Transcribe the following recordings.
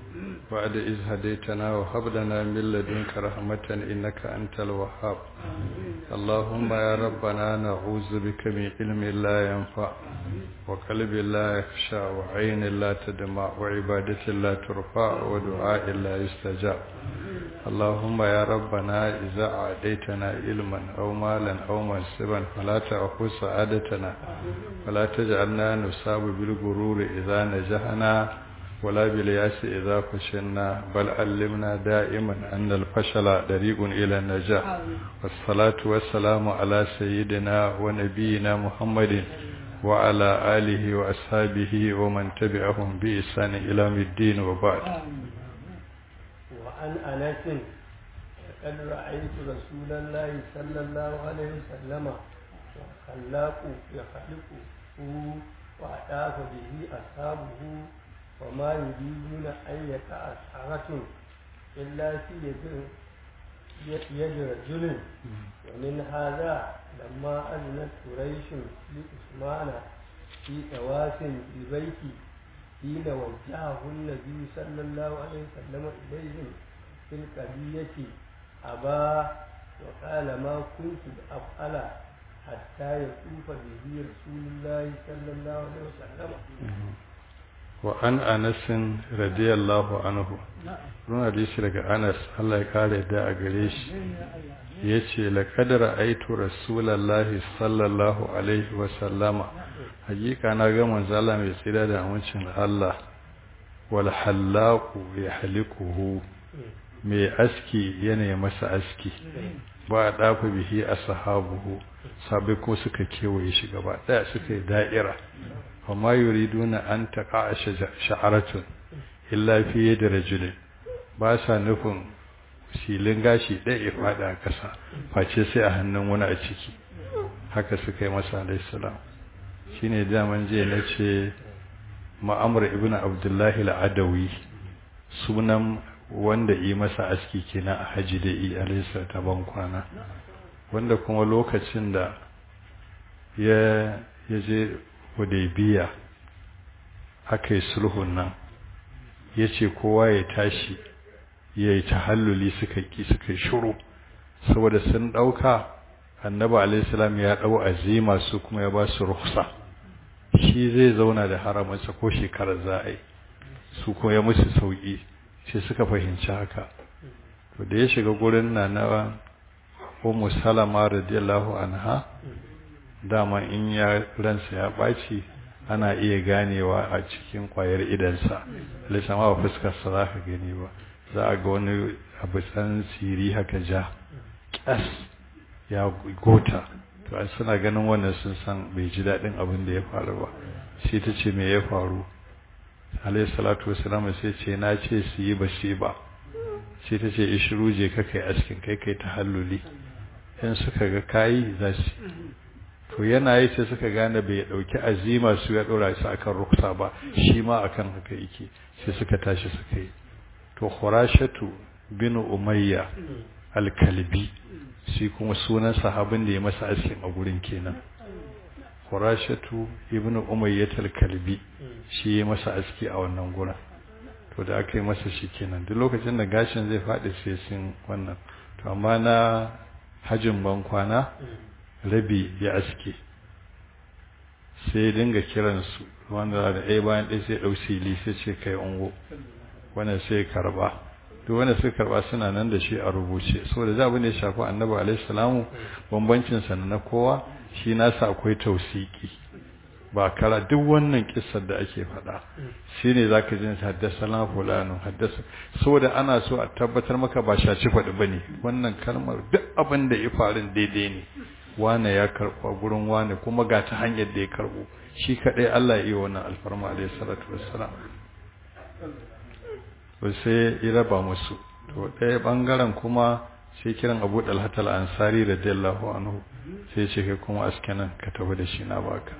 بعد إذ هديتنا وهب لنا من لدنك رحمة إنك أنت الوهاب اللهم يا ربنا نعوذ بك من علم لا ينفع وقلب لا يخشى وعين لا تدمع وعبادة لا ترفع ودعاء لا يستجاب اللهم يا ربنا إذا أعديتنا علما أو مالا أو منصبا فلا تأخذ سعادتنا ولا تجعلنا نصاب بالغرور إذا نجحنا ولا بالياس إذا فشلنا بل علمنا دائما أن الفشل طريق إلى النجاح والصلاة والسلام على سيدنا ونبينا محمد وعلى آله وأصحابه ومن تبعهم بإحسان إلى الدين وبعد وعن أنس لقد رأيت رسول الله صلى الله عليه وسلم وخلاق يخلقه وأطاف به أصحابه وما يريدون أن يقع سحرة إلا في يد يد رجل ومن هذا لما أذنت قريش لعثمان في طواف البيت حين وجهه النبي صلى الله عليه وسلم إليهم في القضية أبا وقال ما كنت أفعل حتى يطوف به رسول الله صلى الله عليه وسلم وعن أنس رضي الله عنه رون حديث daga Anas Allah ya kare da a gare shi yace laqad ra'aytu rasulullahi sallallahu alaihi wa sallama hakika na ga manzo Allah mai tsira da amincin Allah wal halaqu yahlikuhu mai aski yana masa aski ba dafa bihi ashabuhu sabai ko suka kewaye shi gaba daya suka yi da'ira وما يريدون أن تقع شعرة إلا في يد رجل باسا نفن silin gashi ɗaya ya faɗa a ƙasa face sai a hannun wani a ciki haka suka yi masa alaihissalam shi ne daman jiya na ce ma'amur ibn abdullahi al'adawi sunan wanda yi masa aski kenan a haji da yi alaisa ta ban kwana wanda kuma lokacin da ya je hudaybiya aka yi sulhun nan ya ce kowa ya tashi ya yi tahalluli suka ki suka shuru saboda sun ɗauka annaba alaihissalam ya ɗau azima su kuma ya ba su ruhsa shi zai zauna da haramansa ko shekarar za a yi su kuma ya musu sauƙi sai suka fahimci haka to da ya shiga gurin na na ummu salama radiyallahu anha dama in ya ransa ya ɓaci ana iya ganewa a cikin ƙwayar idansa lissama ba fuskarsa za ka gani ba za a ga wani abu tsan siri haka ja ƙas ya gota to an suna ganin wannan sun san bai ji daɗin abin da ya faru ba sai ta ce me ya faru alayhi salatu wasalam sai ce na ce su yi ba su ba sai ta ce ishiru je ka kai askin kai kai ta halluli in suka ga kayi za su to yana yi sai suka gane bai dauki azima su ya dora su akan ruksa ba shi ma akan haka yake sai suka tashi suka yi to khurashatu bin umayya al-kalbi shi kuma sunan sahabin da ya masa askin a gurin kenan khurashatu ibn umayya al-kalbi shi ya masa aski a wannan gurin to da aka yi masa shi kenan duk lokacin da gashin zai faɗi sai sun wannan to amma na hajin ban kwana rabi ya aske sai dinga kiransu wanda da ɗaya bayan ɗaya sai ɗau sili sai ce kai ungo wannan sai karba duk wanda suka karba suna nan da shi a rubuce saboda za abin da ya shafi annabi alaihi salamu bambancin sa na kowa shi nasa akwai tausiki ba kara duk wannan kissar da ake faɗa shine zaka ji haddasa na fulano haddasa saboda ana so a tabbatar maka ba shaci faɗi bane wannan kalmar duk abin da ya faru daidai ne wane ya karɓa gurin wane kuma ga ta hanyar da ya karɓo shi kaɗai Allah ya yi wannan alfarma alaihi salatu wassalam to sai ya raba musu to ɗaya ɓangaren kuma sai kiran Abu Dalhat al-Ansari radiyallahu anhu sai ce kai kuma askanan ka tafi da shi na baka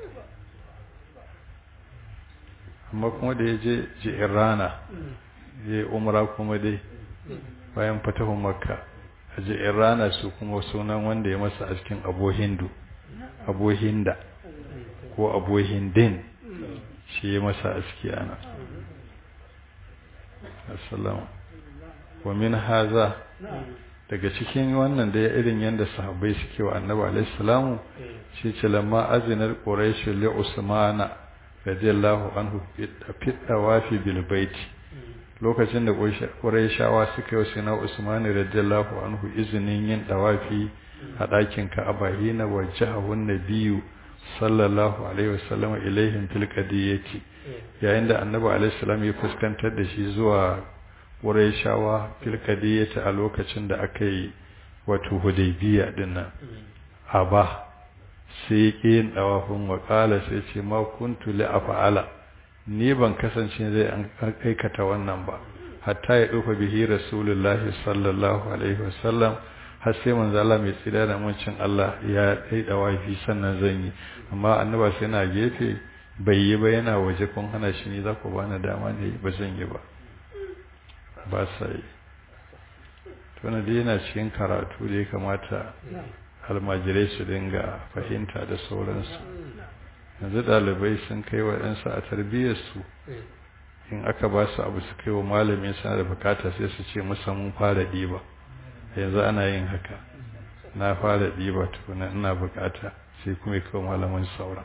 amma kuma da ya je ji'in rana ya yi umra kuma dai bayan fatahun makka a ji'in rana su kuma sunan wanda ya masa askin abu hindu abu hinda ko abu hindin shi ya masa aski ana assalamu wa min haza daga cikin wannan da ya irin yadda sahabbai suke wa annabi alaihi salamu shi ce lamma azinar quraish li usmana radiyallahu anhu fi tawafi bil bait lokacin da quraishawa suka yi sina usmani radiyallahu anhu izinin yin tawafi a ɗakin ka'aba hina wajhahu nabiyyu sallallahu alaihi wasallam ilaihim fil qadiyati yayin da annabi alaihi salam ya fuskantar da shi zuwa Qurayshawa fil qadiyati a lokacin da aka yi wato Hudaybiya dinnan aba sai yin dawafin wa qala sai ce ma kuntu li af'ala ni ban kasance zai an aikata wannan ba hatta ya dufa bihi rasulullahi sallallahu alaihi wasallam har sai manzo Allah mai tsira da muncin Allah ya dai dawafi sannan zan yi amma annaba sai na gefe bai yi ba yana waje kun hana shi ne za ku bani dama ne ba zan yi ba ba sa yi tuna dai yana cikin karatu da ya kamata almajirai su dinga fahimta da sauransu yanzu ɗalibai sun kai waɗansu a tarbiyyarsu in aka ba su abu su kai wa malamin suna da bukata sai su ce musa mun fara ɗiba yanzu ana yin haka na fara ɗiba tukuna ina bukata sai kuma kawo malamin sauran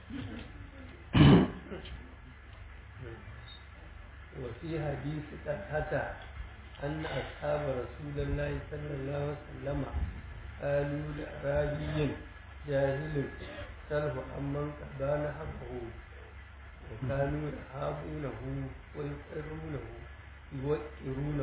وفي حديث طلحة أن أصحاب رسول الله صلى الله عليه وسلم قالوا لأعرابي جاهل سله عمن قضى نحبه وكانوا يهابونه ويقرونه يوقرونه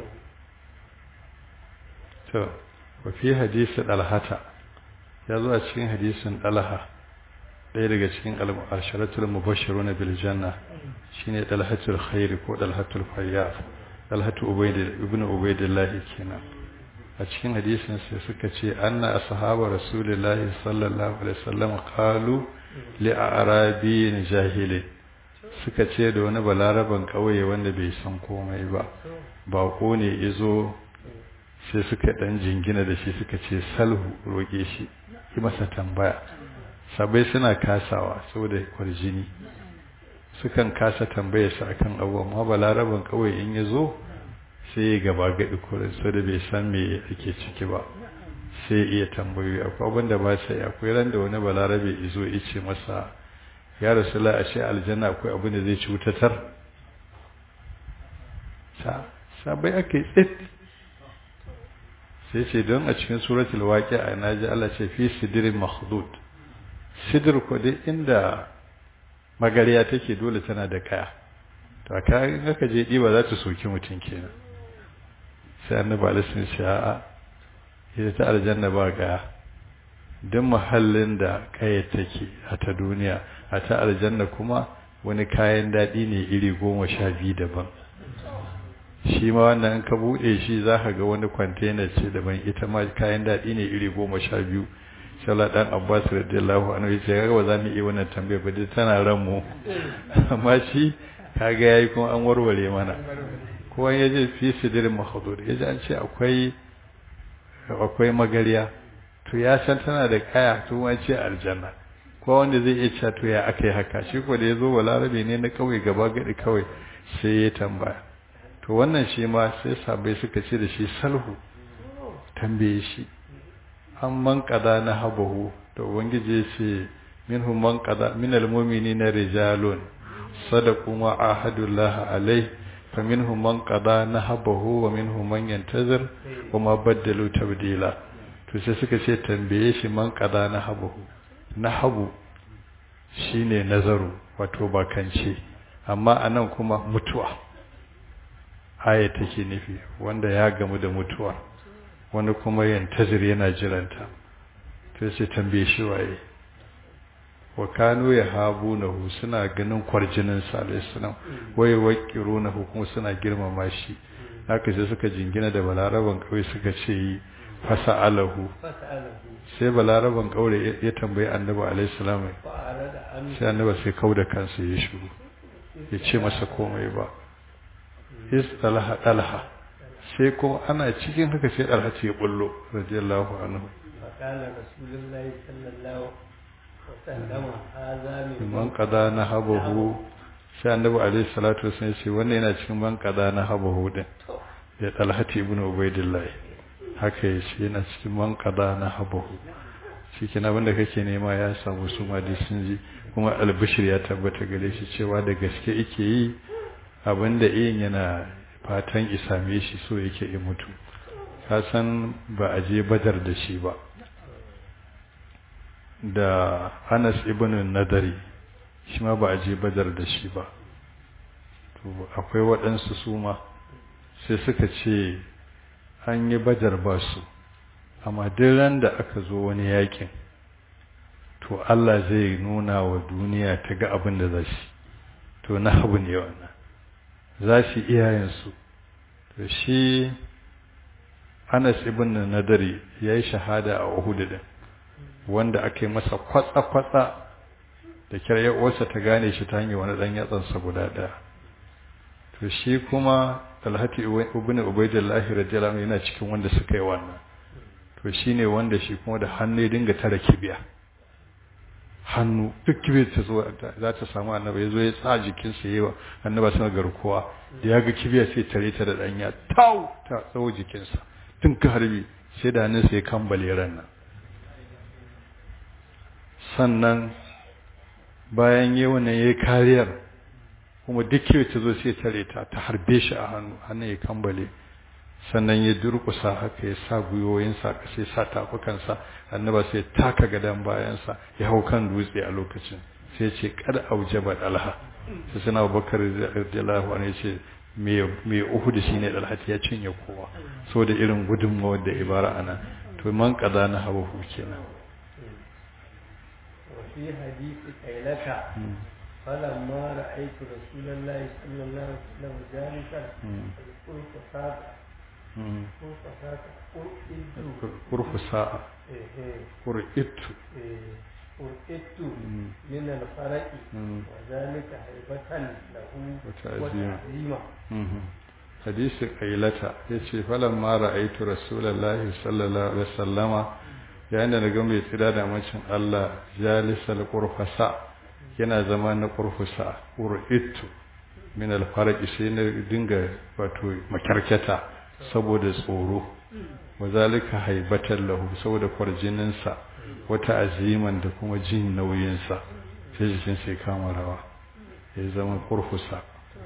to wa fi hadisi dalhata ya zo a cikin hadisin dalha ɗaya daga cikin al-asharatul mubashshiruna bil janna shine dalhatul khair ko dalhatul fayyaf dalhatu ubayd ibn ubaydillah kenan a cikin hadisin sai suka ce anna ashabu rasulillahi sallallahu alaihi wasallam qalu li a'rabin jahilin suka ce da wani balaraban kauye wanda bai san komai ba bako ne yazo sai suka dan jingina da shi suka ce salhu roke shi yi masa tambaya sabai suna kasawa saboda kwarjini sukan kasa tambaye su akan abu amma balaraban kawai in ya zo sai ya gaba gaɗi kurin so da bai san me ake ciki ba sai iya tambayoyi akwai abin da ba sai akwai ran da wani balarabe izo ya ce masa ya rasula a ce aljanna akwai abin da zai cutatar sabai aka yi tsit sai ce don a cikin suratul waqi'a naji Allah ce fi sidrin makhdud sidr ko dai inda magariya take dole tana da kaya to aka in aka je diba za ta soki mutun kenan sai annabi alaihi ce a'a ita ta aljanna ba kaya duk mahallin da kaya take a ta duniya a ta aljanna kuma wani kayan daɗi ne iri goma sha biyu daban shi ma wannan in ka buɗe shi za ka ga wani kwantena ce daban ita ma kayan daɗi ne iri goma sha biyu shala ɗan abbas radiyallahu anhu ya ce ga ba za mu iya wannan tambayar ba dai tana ran mu amma shi kaga yayi kuma an warware mana ko ya je fi sidirin mahdud ya ji an ce akwai akwai magariya to ya san tana da kaya to ma ce aljanna ko wanda zai iya cewa to ya akai haka shi ko da ya zo balarabe ne na kawai gaba gadi kawai sai ya tambaya to wannan shi ma sai sabai suka ce da shi salhu tambaye shi an man qada na habahu to ubangiji ya ce minhum man qada min almu'minina rijalun sadaqu ma ahadullah alai faminhum man qada na habahu wa minhum man yantazir wa ma baddalu tabdila to sai suka ce tambaye shi man qada na habahu nahabu shine nazaru wato bakance amma anan kuma mutuwa aya take nufi wanda ya gamu da mutuwa wani kuma yantazir yana jiranta to sai tambaye shi waye wa kanu yahabunahu suna ganin kwarjinin sa alayhi salam wai waqirunahu kuma suna girmama shi haka sai suka jingina da balaraban kawai suka ce yi fasa'alahu sai balaraban kaure ya tambayi annabi alayhi salam sai annabi sai kauda kansa ya shiru ya ce masa komai ba istalaha dalha sai kuma ana cikin haka sai dalha ce bullo radiyallahu anhu فقال رسول الله صلى الله وسلم هذا man qada nahabahu sai annabi alaihi salatu wasallam ce wannan yana cikin ban kaza na haba hudin ya talhati ibn ubaidillah haka ya ce yana cikin ban kaza na haba shi kenan abinda kake nema ya samu su ma dai sun ji kuma albishir ya tabbata gare shi cewa da gaske yake yi abinda yin yana fatan isame shi so yake yi mutu ka san ba a je badar da shi ba da Anas ibn Nadari shi ma ba a je badar da shi ba to akwai waɗansu su ma sai suka ce an yi badar ba su amma duk ran da aka zo wani yakin to Allah zai nuna wa duniya ta ga abin da za shi to na abu ne wannan za su iyayensu to shi Anas ibn Nadari ya yi shahada a Uhud din wanda aka yi masa kwatsa-kwatsa da kyar uwarsa ta gane shi ta hanyar wani ɗan yatsansa guda ɗaya to shi kuma talhati ibn ubaidillahi radiyallahu anhu yana cikin wanda suka yi wannan to shine wanda shi kuma da hannu ya dinga tara kibiya hannu duk kibiyar ta zo za ta samu annabi ya zo ya tsa jikinsa yayi wa annaba suna garkuwa da ya ga kibiya sai tare ta da ɗanya tau ta tsawo jikinsa tun ka harbi sai da hannunsa ya kambale ran nan sannan bayan yi wannan ya yi kariyar kuma duk yau ta zo sai tare ta ta harbe shi a hannu hannun ya kambale sannan ya durkusa haka ya sa gwiwoyinsa ka sai sa tafukansa annaba sai taka gadon bayansa ya hau kan dutse a lokacin sai ce kada aujaba dalha sai suna bakar radiyallahu anhu ce mai uhudu shine dalha ya cinye kowa saboda irin gudunmawar da ibara ana to man kaza na hawa kenan وفي حديث قيلك فلما رأيت رسول الله صلى الله عليه وسلم جالسا قلت ساعة قلت ساعة قرف ساعة قرئت قرئت من الفرق وذلك هيبة له وتعظيما حديث قيلة يتي فلما رأيت رسول الله صلى الله عليه وسلم yayin da na ga mai tsira da macin Allah jalisal qurfasa yana zama na qurfusa qur'itu min al-farqi sai na dinga wato makarkata saboda tsoro wazalika haibatan lahu saboda kwarjinin sa wata aziman da kuma jin nauyin sa sai jikin sai kama rawa ya zama qurfusa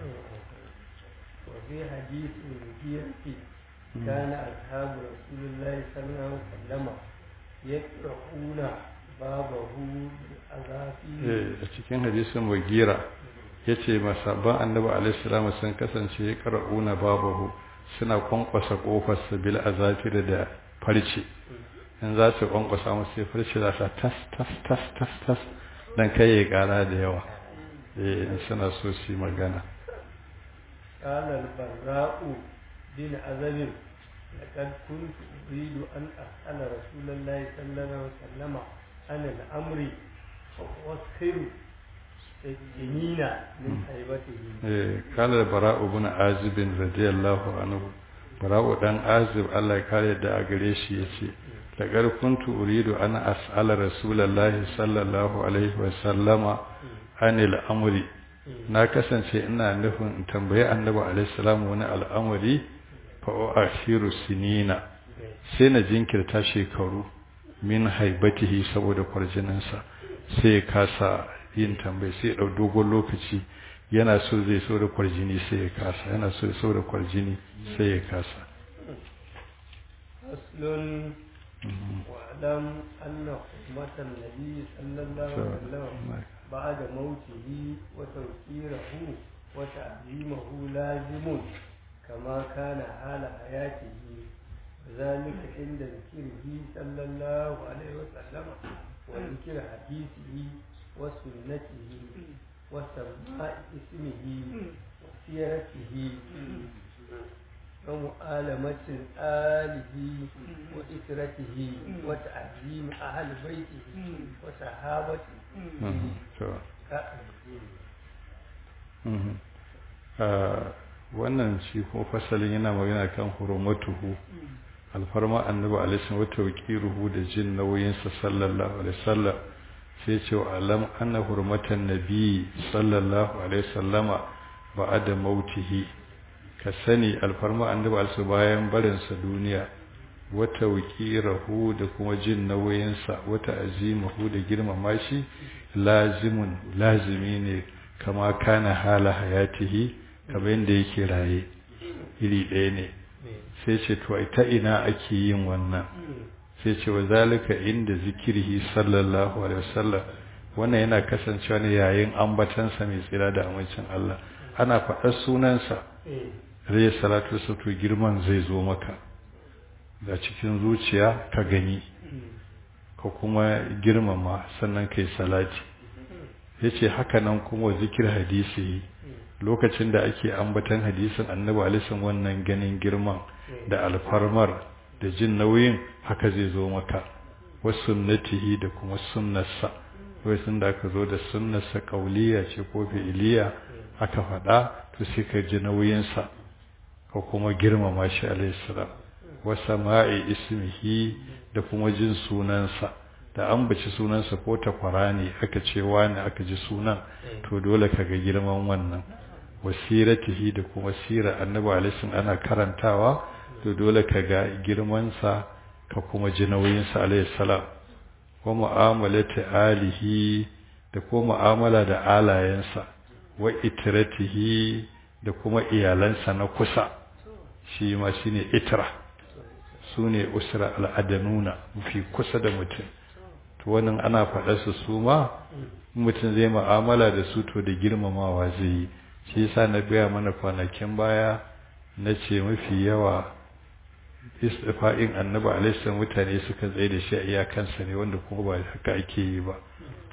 وفي حديث المغيرة كان أصحاب رسول الله صلى الله عليه وسلم yaqra'una babahu azafi a cikin hadisin wagira yace masabban annabi alaihi salam sun kasance yaqra'una babahu suna kwankwasa kofar bil azafir da farce in za su kwankwasa musu sai farce za ta tas tas tas tas tas dan kai ya kara da yawa eh suna so su magana قال البراء بن عزب لقد كنت أريد أن أسأل رسول الله صلى الله عليه وسلم عن الأمر وأسخر الجنين من هيبته قال البراء بن عازب رضي الله عنه براء بن عازب الله يكare da a gare shi yace lagar kuntu uridu ana as'ala rasulullahi sallallahu alaihi wa sallama anil amri na kasance ina nufin in tambayi annabi alaihi salamu wani al'amari fa'ashiru sinina sai na jinkirta shekaru min haibatihi saboda kwarjininsa sai ya kasa yin tambayi sai ya ɗau dogon lokaci yana so zai so da kwarjini sai ya kasa yana so ya so da kwarjini sai ya kasa أصل واعلم أن حكمة النبي صلى الله عليه وسلم بعد موته وتوقيره وتعظيمه لازم كما كان حال حياته وذلك عند ذكره صلى الله عليه وسلم وذكر حديثه وسنته وسماء اسمه وسيرته ومؤالمة آله وإسرته وتعظيم أهل بيته وصحابته wannan shi ko fasalin yana magana kan hurumatuhu alfarma annabi alaihi wa tawqiruhu da jin nauyin sa sallallahu alaihi wasallam sai ce wa alam anna hurmatan nabi sallallahu alaihi wasallama ba'da mautihi ka sani alfarma annabi alsu bayan barinsa duniya wata rahu da kuma jin nauyinsa wata azimahu da girmama shi lazimun lazimi ne kama kana hala hayatihi kamar yadda yake raye iri ɗaya ne sai ce to ta ina ake yin wannan sai ce wa zalika inda zikirhi sallallahu alaihi wasallam wannan yana kasancewa ne yayin ambatansa mai tsira da amincin Allah ana faɗar sunansa rai salatu to girman zai zo maka da cikin zuciya ka gani ka kuma girmama sannan kai salati yace haka nan kuma zikir hadisi lokacin da ake ambatan hadisin annabi alisan wannan ganin girman da alfarmar da jin nauyin haka zai zo maka wa sunnatihi da kuma sunnarsa wai sun da aka zo da sunnarsa kauliya ce ko fi'iliya aka faɗa to sai ka ji nauyinsa ka kuma girmama shi alaihi salam wa sama'i ismihi da kuma jin sunansa da an baci sunansa ko takwara ne aka ce wani aka ji sunan to dole ka ga girman wannan wasiratihi da kuma sirar annabi alaihi ana karantawa to dole ka ga girmansa ka kuma ji nauyinsa alaihi salam wa mu'amalati alihi da kuma mu'amala da alayensa wa itratihi da kuma iyalansa na kusa shi ma shine itra sune usra al'adanuna mafi kusa da mutum to wannan ana faɗa su su ma mutum zai mu'amala da su to da girmamawa zai yi shi yasa na gaya mana kwanakin baya na ce mafi yawa istifa'in annabi alaihi mutane suka tsaye da shi a iyakansa ne wanda kuma ba haka ake yi ba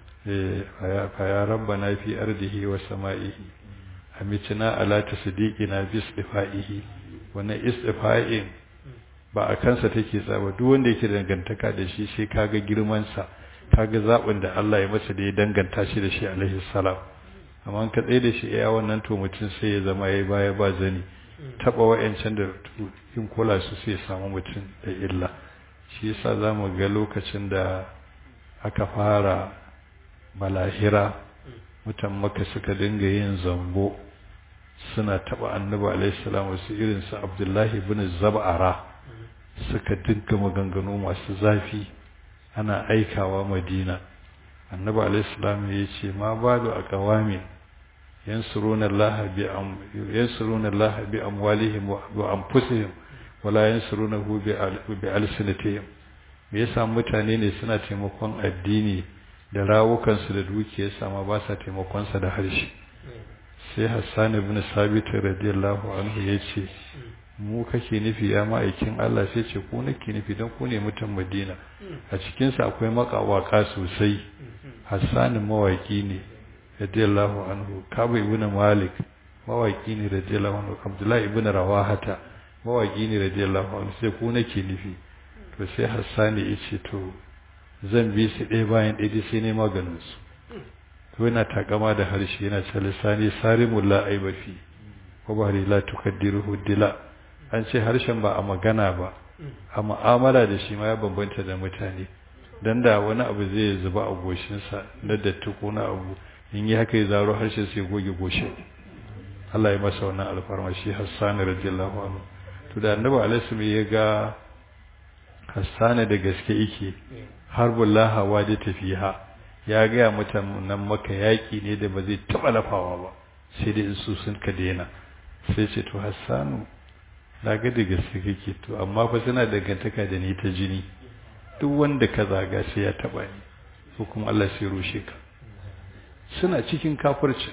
fa ya rabbana fi ardihi wa sama'ihi amitina ala tasdiqina bi istifa'ihi wannan istifa'in ba a kansa take tsaba duk wanda yake dangantaka da shi sai kaga girman sa kaga zabin da Allah ya masa da ya danganta shi da shi alaihi salam amma ka tsaye da shi iya wannan to mutum sai ya zama yayi baya ba zani taba wayancan da in kula su sai samu mutum da illa shi yasa zamu ga lokacin da aka fara balahira mutan maka suka dinga yin zambo suna taba annabi alaihi salam wasu irin su abdullahi ibn zab'ara suka dinga maganganu masu zafi ana aikawa madina annabi alaihi salam ya ce ma badu aqwami yansuruna allaha bi am yansuruna allaha bi amwalihim wa anfusihim wala yansurunahu bi alsinatihim me yasa mutane ne suna taimakon addini da rawukansu da dukiyarsa ma ba sa taimakonsa da harshe sai Hassan ibn Sabit radiyallahu anhu yace mu kake nufi ya ma'aikin Allah sai ce ku nake nufi dan ku ne mutan Madina a cikin sa akwai makawaka sosai Hassan mawaki ne radiyallahu anhu Kabu ibn Malik mawaki ne radiyallahu anhu Abdullah ibn Rawahata mawaki ne radiyallahu anhu sai ku nake nufi to sai Hassan ya ce to zan bi su ɗaya bayan ɗaya sai ne maganin su to yana takama da harshe yana ce lisani sarimul la aiba fi wa bari la tukaddiruhu dila an ce harshen ba a magana ba a mu'amala da shi ma ya bambanta da mutane dan da wani abu zai zuba a goshinsa na datti ko na abu in yi haka ya zaro harshen sai goge goshin Allah ya masa wannan alfarma shi Hassan radiyallahu anhu to da annabi alaihi ya ga Hassan da gaske yake harbullah hawa da tafiha ya gaya mutanen maka yaƙi ne da ba zai taɓa lafawa ba sai dai su sun ka daina sai ce to hassanu na ga da gaske kake to amma fa suna dangantaka da ni ta jini duk wanda ka zaga sai ya taɓa ni ko kuma Allah sai rushe ka suna cikin kafircin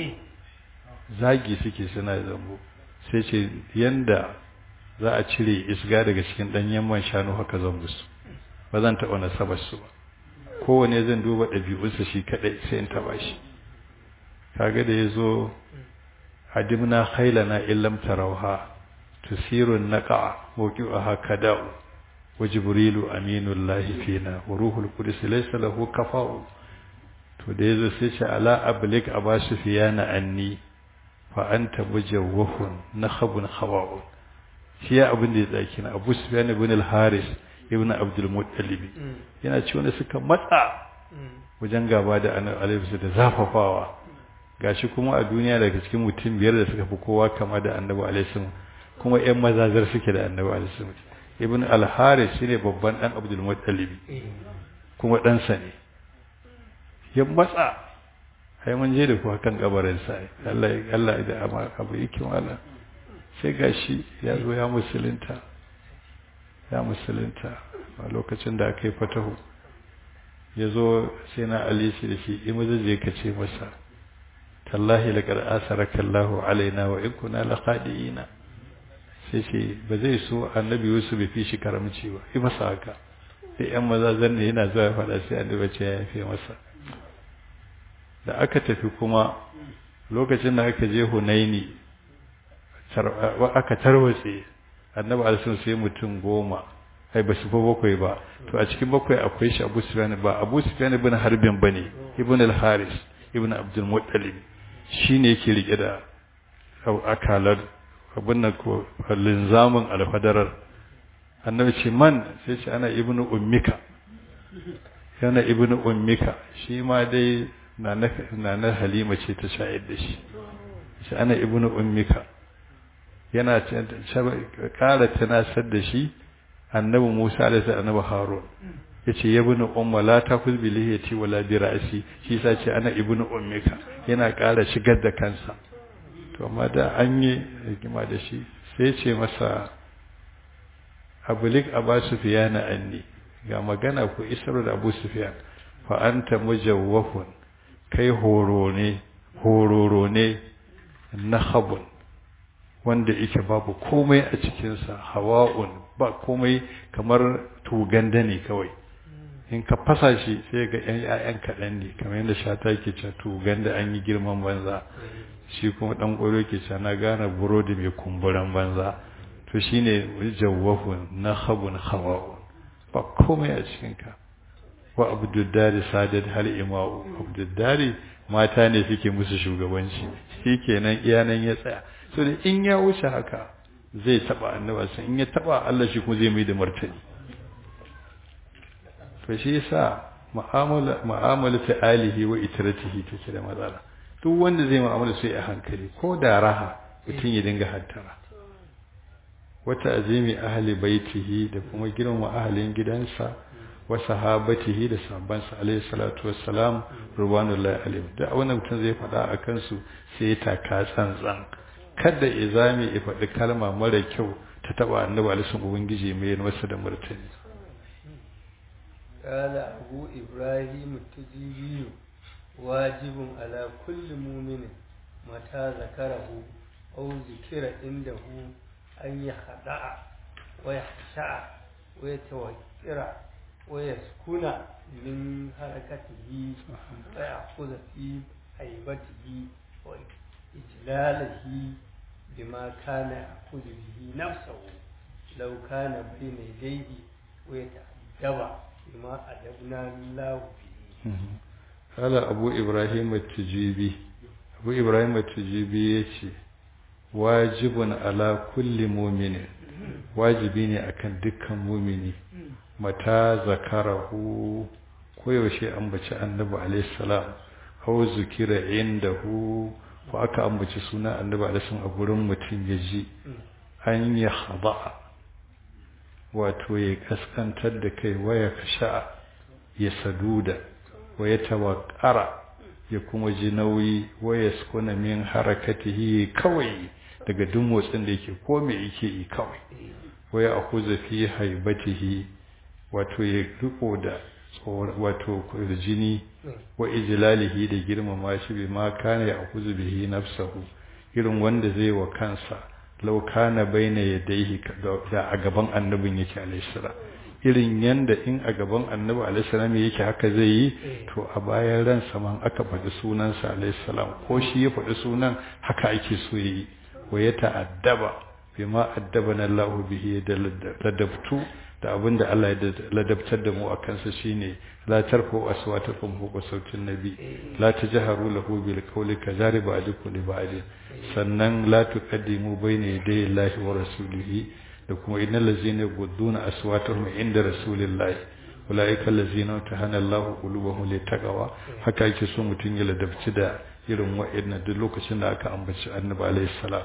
zagi suke suna zambo sai ce yanda za a cire isga daga cikin ɗanyen man shanu haka zan musu ba zan taɓa nasabar su ba kowane zan duba ɗabi'unsa shi kaɗai sai in taɓa shi kaga da ya zo hadimna hailana illam tarauha tusirun naqa mawqi'aha kada'u wa jibrilu aminullahi fina wa ruhul qudus laysa lahu kafa'u to da yazo sai ce ala ablik abasu fiyana anni fa anta mujawwahun nakhabun khawa'u shi ya abin da ya tsaki na Abu Sufyan ibn al-Haris ibn Abdul Muttalib yana ci wanda suka matsa wajen gaba da annabi da zafafawa gashi kuma a duniya daga cikin mutum biyar da suka fi kowa kama da annabi alaihi kuma ƴan mazazar suke da annabi alaihi ibn al-haris shine babban dan abdul muttalib kuma ɗansa ne ya matsa ai mun je da kuwa kan kabarin sa Allah Allah da amma abu yake wala sai gashi ya zo ya musulunta ya musulunta a lokacin da aka yi fatahu ya zo sai na ali shi da shi in maza je ka ce masa tallahi laqad asaraka Allahu alaina wa in kunna laqadiina sai ce ba zai so annabi Yusuf bai fi shi karamci ba yi masa haka sai yan maza zanne yana zuwa ya faɗa sai annabi ce ya yafe masa da aka tafi kuma lokacin da aka je Hunaini aka tarwatse annabi alisun sai mutum goma ai ba su fa bakwai ba to a cikin bakwai akwai shi Abu Sufyan ba Abu Sufyan ibn Harbin bane ibn al-Haris ibn Abdul Muttalib shine yake rike da akalar abin nan ko linzamin alfadarar annabi ce man sai ce ana ibn ummika yana ibn ummika shi ma dai na na Halima ce ta shayar da shi shi ana ibn ummika yana kara tunasar da shi annabi Musa da sai annabi Harun yace ya ibn umma la takuz bi lihiyati wala bi ra'si shi sa ce ana ibn ummika yana kara shigar da kansa to amma da an yi rigima da shi sai ce masa abulik abu sufyan anni ga magana ku isar da abu sufyan fa anta mujawwafun kai horo ne hororo ne nahabun wanda yake babu komai a cikinsa hawa'un ba komai kamar tuganda ne kawai in ka fasa shi sai ga yan ƴaƴan kaɗan ne kamar yadda shata ke cewa tuganda an yi girman banza shi kuma ɗan ƙwaro ke cewa na gane burodi mai kumburan banza to shine jawwahun nahabun hawa'un ba komai a cikinka wa abdullahi sadad hal ima'u abdullahi mata ne suke musu shugabanci shi kenan iyanan ya tsaya so da in ya wuce haka zai taba annaba sai in ya taba Allah shi kuma zai mai da martani to shi yasa mu'amala mu'amala ta alihi wa itratihi take da matsala duk wanda zai mu'amala sai a hankali ko da raha mutum ya dinga hattara wata azimi ahli baitihi da kuma girmama ahalin gidansa wa sahabatihi da sahabbansa alaihi salatu wassalam ruwanullahi alaihi da wannan mutum zai faɗa a kansu sai ya taka tsantsan kada izami ya faɗi kalma mara kyau ta taba annabi alaihi ubangiji mai masa da martani قال أبو إبراهيم التجيبي واجب على كل مؤمن متى ذكره أو ذكر عنده أن يخدع ويخشع ويتوكر ويسكن من حركته ويأخذ في هيبته وإجلاله بما كان يأخذ به نفسه لو كان بين يديه ويتأدب بما أدبنا الله به قال أبو إبراهيم التجيبي أبو إبراهيم التجيبي يتي واجب على كل مؤمن واجبيني أكن دكا مؤمني mata zakarahu koyaushe ambaci annabi alaihi salam aw zikira indahu ko aka ambaci suna annabi alaihi a gurin mutum ya ji an ya khada wato ya kaskantar da kai waya kasha ya saduda waya tawakkara ya kuma ji nauyi waya sukuna min harakatihi kawai daga duk motsin da yake ko me yake yi kawai waya akuza fi haibatihi wato ya riko da wato jini wa ijlalihi da girmama shi bi ma kana ya akuzu bihi nafsahu irin wanda zai wa kansa law kana baina yadayhi da a gaban annabin yake alayhi salam irin yanda in a gaban annabi alayhi salam yake haka zai yi to a bayan ransa man aka faɗi sunansa alayhi salam ko shi ya faɗi sunan haka ake so yi wa ya ta'addaba bima addabana Allahu bihi da ladabtu da abin da Allah ya ladabtar da mu a kansa shine la tarfu aswatakum fawqa sautin nabi la tajharu lahu bil qawli kajari ba'dukum li ba'd sannan la tuqaddimu bayna yaday Allahi wa rasulihi da kuma innal ladzina yaqudduna aswatahum inda rasulillahi ulaika allazina tahana Allahu qulubahum litaqwa haka yake so mutun ya ladabci da irin wa'annan duk lokacin da aka ambaci annabi alaihi salam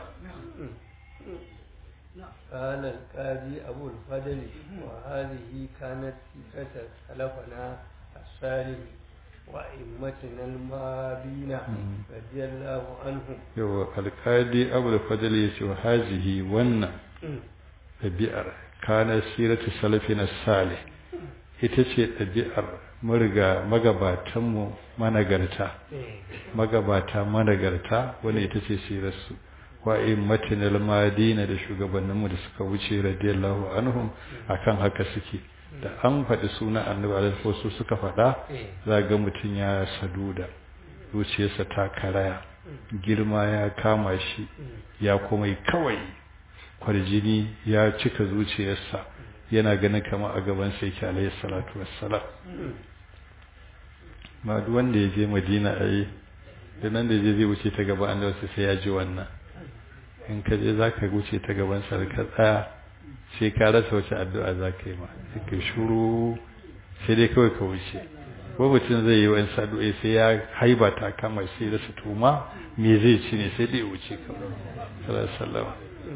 قال القاضي أبو الفضل وهذه كانت سيرة سلفنا الصالح وأئمتنا المابين رضي الله عنهم yawa alkadi abu da fadal ya ce wa hazihi wannan ɗabi'ar kana siratu salafina salih ita ce ɗabi'ar mariga magabatanmu managarta magabata managarta wani ita ce sirarsu wa immatinal madina da shugabanninmu da suka wuce radiyallahu anhum akan haka suke da an faɗi suna annabi alaihi wasu suka faɗa za ga mutum ya saduda zuciyarsa ta karaya girma ya kama shi ya kuma kawai kwarjini ya cika zuciyarsa yana ganin kama a gaban sai yake alaihi salatu wassalam ma duk wanda ya je madina a yi da nan da je zai wuce ta gaba an wasu sai ya ji wannan in ka je za ka wuce ta gaban sa ka tsaya sai ka rasa wace addu'a za ka yi ma sai ka shuru sai dai kawai ka wuce ko mutum zai yi wani sadu'ai sai ya haiba ta kama sai da su tuma me zai ci ne sai dai wuce kawai sallallahu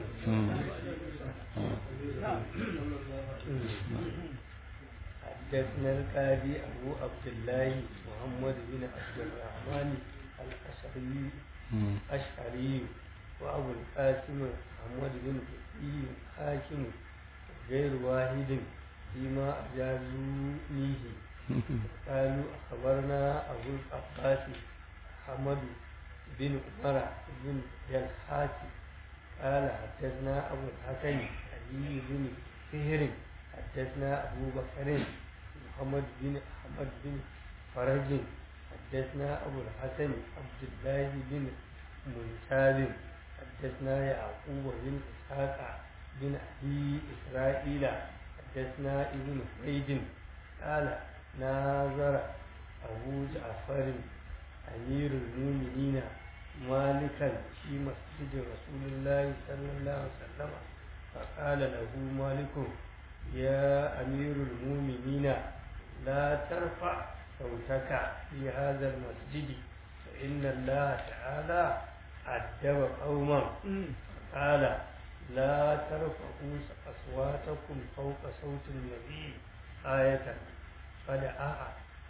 حدثنا القاضي أبو عبد الله محمد بن عبد الرحمن الأشعري أشعري وأبو القاسم محمد بن بكي حاكم غير واحد فيما أجازونيه قالوا أخبرنا أبو العباس حمد بن عمر بن الحاج قال حدثنا أبو الحسن علي بن فهر حدثنا أبو بكر محمد بن أحمد بن فرج حدثنا أبو الحسن عبد الله بن منتاب حدثنا يعقوب بن إسحاق بن أبي إسرائيل حدثنا ابن فريد قال ناظر أبو جعفر أمير المؤمنين مالكا في مسجد رسول الله صلى الله عليه وسلم فقال له مالك يا أمير المؤمنين لا ترفع صوتك في هذا المسجد فإن الله تعالى أدب قوما قال لا ترفعوا أصواتكم فوق صوت النبي آية فدعا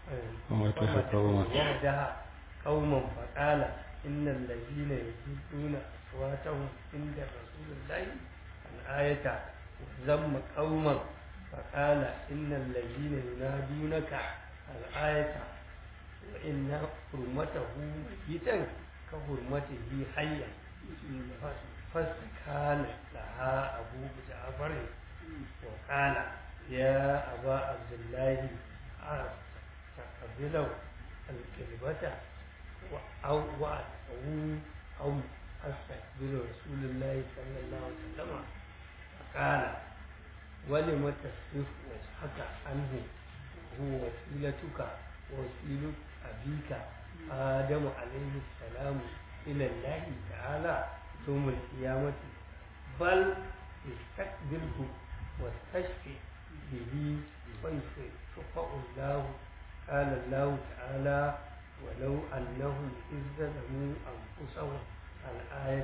وحدها قوما فقال إن الذين يجدون أصواتهم عند رسول الله الآية وذم قوما فقال إن الذين ينادونك الآية وإن حرمته ميتا كحرمته حيا فاستكان لها أبو جعفر وقال يا أبا عبد الله تقبلوا الكلمة أو وأدعو أو أستقبل رسول الله صلى الله عليه وسلم فقال ولم تصرف وجهك عنه هو وسيلتك ووسيلة أبيك آدم عليه السلام إلى الله تعالى يوم القيامة بل استقبله واستشفي به ويشفع الله قال الله تعالى ولو أنهم إذ ظلموا أنفسهم الآية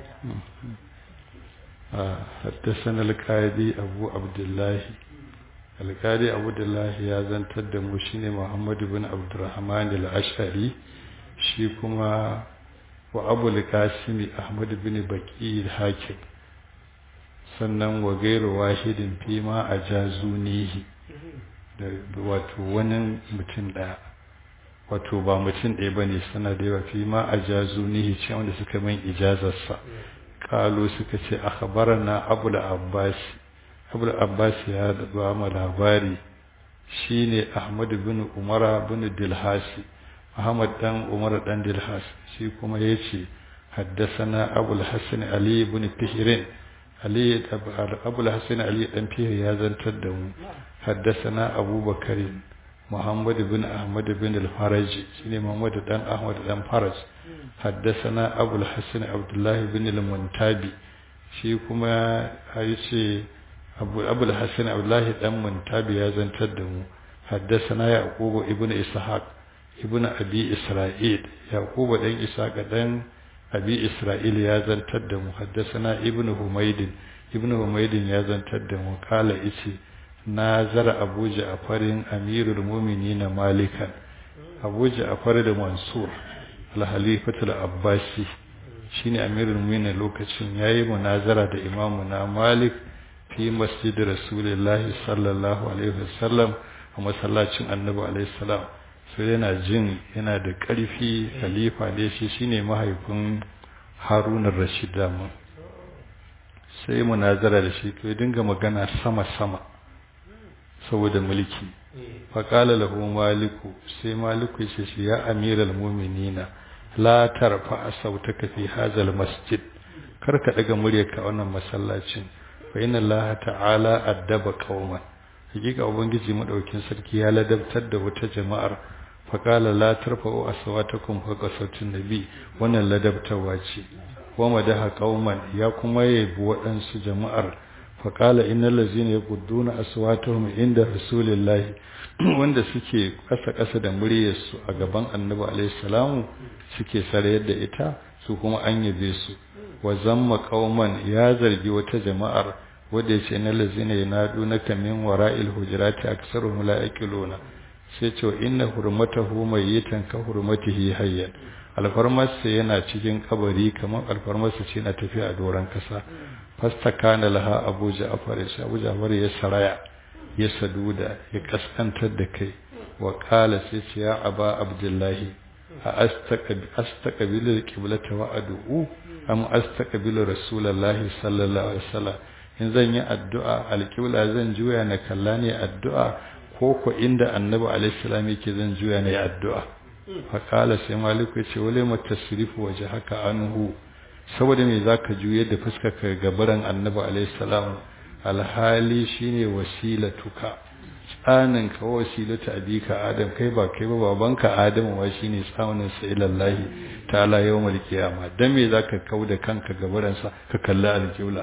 حدثنا القاضي أبو عبد الله القاضي أبو عبد الله يا زنتر da mu shine Muhammad ibn Abdurrahman al-Ash'ari shi kuma wa Abu al-Qasim Ahmad ibn Baqi al-Hakim sannan wa gairu wahidin fi ma ajazunihi da wato wani mutum daya wato ba mutum ɗaya bane sana da yawa fi ma ajazunihi ce wanda suka min ijazarsa kalu suka ce akhbarana abul abbas abul abbas ya ba mu labari shine ahmad bin umar bin dilhasi muhammad dan umar dan dilhas shi kuma yace haddathana abul hasan ali bin fihrin ali abul hasan ali dan fihir ya zantar da mu haddathana abubakar محمد بن أحمد بن الفرج شنو محمد بن أحمد بن فرج حدثنا أبو الحسن عبد الله بن المنتابي shi kuma ya ce abu الحسن عبد الله بن منتابي ya zantar da mu حدثنا يعقوب ابن إسحاق ابن أبي إسرائيل يعقوب دين إسحاق دين أبي إسرائيل يازن تدم حدثنا ابن حميد ابن حميد يازن تدم قال إسي نازر أبو جعفر أمير المؤمنين مالكا أبو جعفر المنصور الخليفة العباسي shine amirul mu'minin lokacin yayi munazara da imamu na Malik fi masjid Rasulullah sallallahu alaihi wasallam a masallacin Annabi alaihi salam sai yana jin yana da ƙarfi khalifa ne shi shine mahaifin Harun ar-Rashid mu sai munazara da shi to dinga magana sama sama saboda mulki faqala lahu maliku sai maliku ya ce ya amiral mu'minina la tarfa sautaka fi hazal masjid karka daga muryarka wannan masallacin fa inna allaha ta'ala addaba qauman hakika ubangiji madaukin sarki ya ladabtar da wata jama'ar fa qala la tarfa'u aswatakum fawqa sautin nabi wannan ladabtarwa ce wa madaha qauman ya kuma yabi waɗansu jama'ar fa qala innal ladzina yaqudduna aswatahum inda rasulillahi wanda suke kasa-kasa da muryarsu a gaban annabi alaihi salamu suke sarayar da ita su kuma an yabe su wa zamma qauman ya zargi wata jama'ar wanda yace na lazina yanadu naka min wara'il hujurati aksaruhum la yaqiluna sai ce inna hurmatahu mayyitan ka hurmatihi hayyan alfarmarsa yana cikin kabari kamar alfarmarsa ce na tafiya a doron kasa fastakana laha abu ja'far sai abu ja'far ya saraya ya saduda ya kaskantar da kai wa kala sai ce ya aba abdullahi a astaqbilu alqiblata wa ad'u am astaqbilu rasulullahi sallallahu alaihi wasallam in zan yi addu'a alqibla zan juya na kalla ne addu'a ko ko inda annabi alaihi salam yake zan juya ne addu'a fa kala sai maliku ya ce wale matasrifu wajhaka anhu saboda me zaka juye da fuskar ka gabaran annabi alaihi salam alhali shine wasilatuka tsanin ka wasilatu abika adam kai ba kai ba babanka adamu wa shine tsanin sa ilallahi ta'ala yawmal qiyama dan me zaka kauda kanka gabaran sa ka kalli alqibla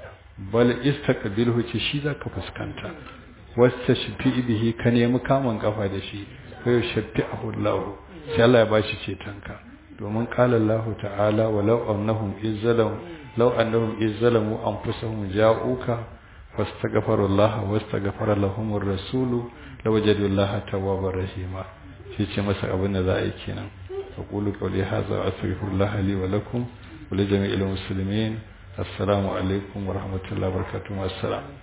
bal istaqbilhu ci shi zaka fuskanta wasta shafi bihi ka nemi kamun kafa da shi kai shafi'ahu Allah sai Allah ya bashi cetonka domin qala Allah ta'ala walau annahum izzalam law annahum izzalamu anfusahum ja'uka fastaghfiru Allah wastaghfara lahum ar-rasul lawajadu Allah tawwabar rahima shi ce masa abin da za a yi kenan aqulu qawli hadha wa astaghfirullah li wa lakum wa li jami'il muslimin assalamu alaikum wa rahmatullahi wa barakatuh assalam